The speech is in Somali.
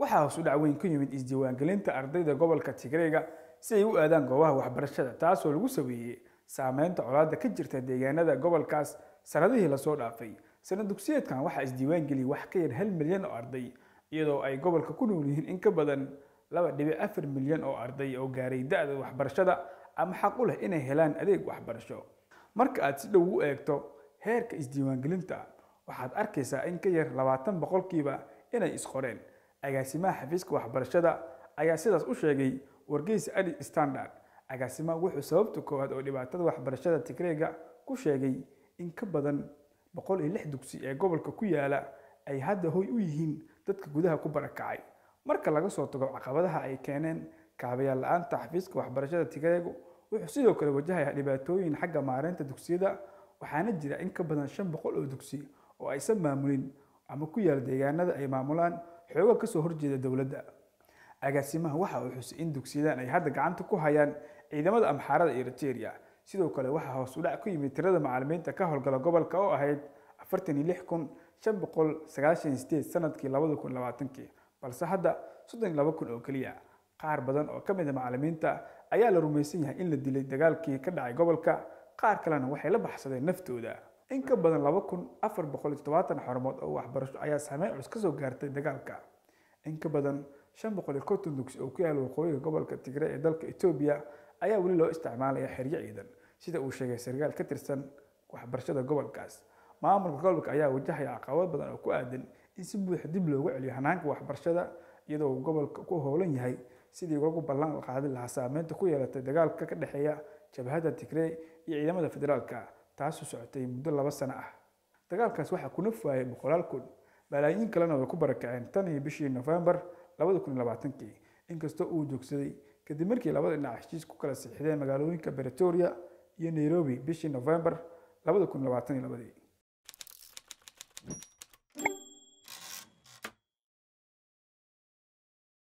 waxaa hoos u dhac weyn ku yimid isdiiwaangelinta ardayda gobolka tigreega si ay u aadaan goobaha waxbarashada taasoo lagu sameeyey saameynta colaadda ka jirta deegaanada gobolkaas sanadihii lasoo dhaafay sanad dugsiyeedkan waxaa isdiiwaangeliyay wax ka yar hal milyan oo arday iyadoo ay gobolka ku nool yihiin in ka badan laba dhibic afar milyan oo arday oo gaaray da-da waxbarashada ama xaq u leh inay helaan adeeg waxbarasho marka aad si dhow u eegto heerka isdiiwaangelinta waxaad arkaysaa in ka yar labaatan boqolkiiba inay isqoreen agaasimaha xafiiska waxbarashada ayaa sidaas u sheegay wargeysa adi standard agaasimaha wuxuu sababta koowaad oo dhibaatada waxbarashada tigreega ku sheegay in ka badan boqol iyo lix dugsi ee gobolka ku yaala ay hadda hoy u yihiin dadka gudaha ku barakacay marka laga soo tago caqabadaha ay keeneen kaabayaal la-aanta xafiiska waxbarashada tigreegu wuxuu sidoo kale wajahayaa dhibaatooyin xagga maareynta dugsiyada waxaana jira in ka badan shan boqol oo dugsi oo aysan maamulin ama ku yaal deegaanada ay maamulaan xooga kasoo horjeeda dowladda agaasimaha waxa uu xusay in dugsiyadan ay hadda gacanta ku hayaan ciidamada amxaarada eriteria sidoo kale waxaa hoos u dhac ku yimid tirada macalimiinta ka howlgala gobolka oo ahayd afartan iyo lix kun shan boqol sagaashan sideed sanadkii labada kun labaatankii balse hadda soddon iyo laba kun oo keliya qaar badan oo ka mid a macalimiinta ayaa la rumaysan yahay in la dilay dagaalkii ka dhacay gobolka qaar kalena waxay la baxsadeen naftooda in ka badan laba kun afar boqol iyo todobaatan xarumood oo waxbarasho ayaa saameyn culus kasoo gaartay dagaalka in ka badan shan boqol iyo konton dugsi oo ku yaala waqooyiga gobolka tigre ee dalka etoobiya ayaa weli loo isticmaalaya xeryo ciidan sida uu sheegay sarkaal ka tirsan waxbarashada gobolkaas maamulka gobolka ayaa wajahaya caqabad badan oo ku aadan in si buuxa dib loogu celiyo hanaanka waxbarashada iyadoo uu gobolka ku howlan yahay sidii lagu ballan qaadi lahaa saameynta ku yeelatay dagaalka ka dhexeeya jabhadda tigrey iyo ciidamada federaalka taasoo socotay muddo laba sano ah dagaalkaas waxaa ku naf waayay boqolaal kun malaayiin kalena way ku barakaceen tan iyo bishii nofembar labada kun iyo labaatankii inkastoo uu joogsaday kadib markii labada dhinac heshiis ku kala siixdeen magaalooyinka bretoria iyo nairobi bishii nofembar labada kun labaatan iyo labadii